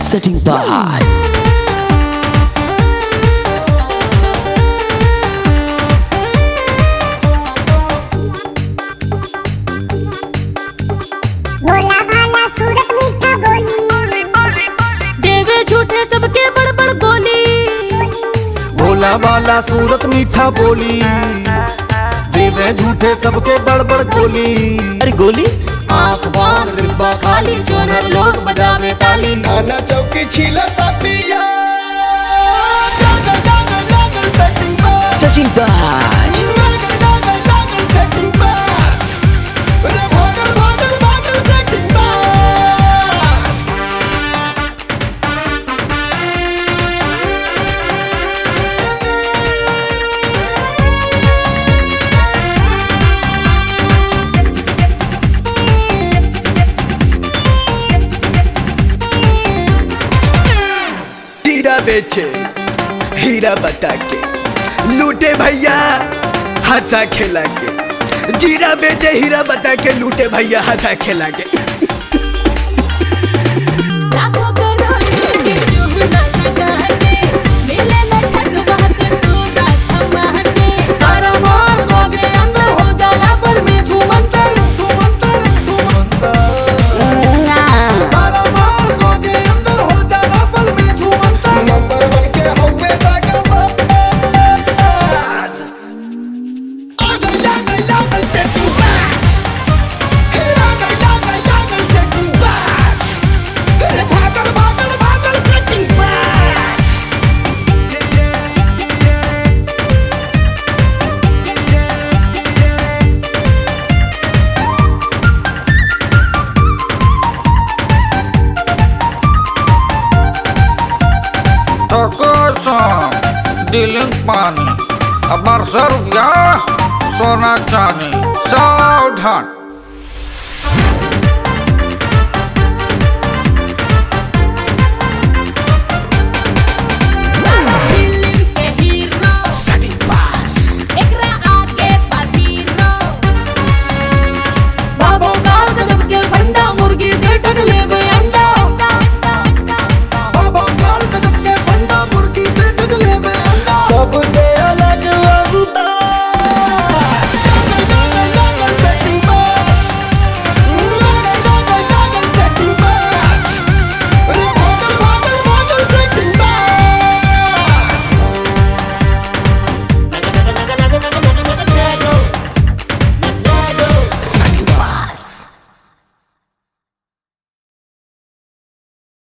Setting by Bhola भाला सूरत मीठा बोली देवे झूठे सबके बड़ बड़ गोली भोला वाला सूरत मीठा बोली देवे झूठे सबके बड़बड़ गोली अरे गोली आंख बांध डिब्बा खाली जोनर लोग बजावे ताली खाना चौकी छीला पिया जागल जागल जागल सेटिंग बस Setting by जागल जागल जागल सेटिंग बस रे भागल भागल भागल सेटिंग बस हीरा बेचे हीरा बता के लूटे भैया हंसा खेला के जीरा बेचे हीरा बता के लूटे भैया हंसा खेला के लाखों करोड़ों के रूह न लगा के मिले न ठगवा कटोरा थमा के सारा माल गोगे अंदर हो जाला पर में झूमंतर तारा मार को के अंदर हो जाना पल में झूमता नंबर वन के होवे जाकर बस आगल लागल लागल सेटिंग बस लागल लागल लागल सेटिंग बस भागल भागल भागल सेटिंग बस Tokosan, diling pani, abar rupiah, sona chani, saudhan.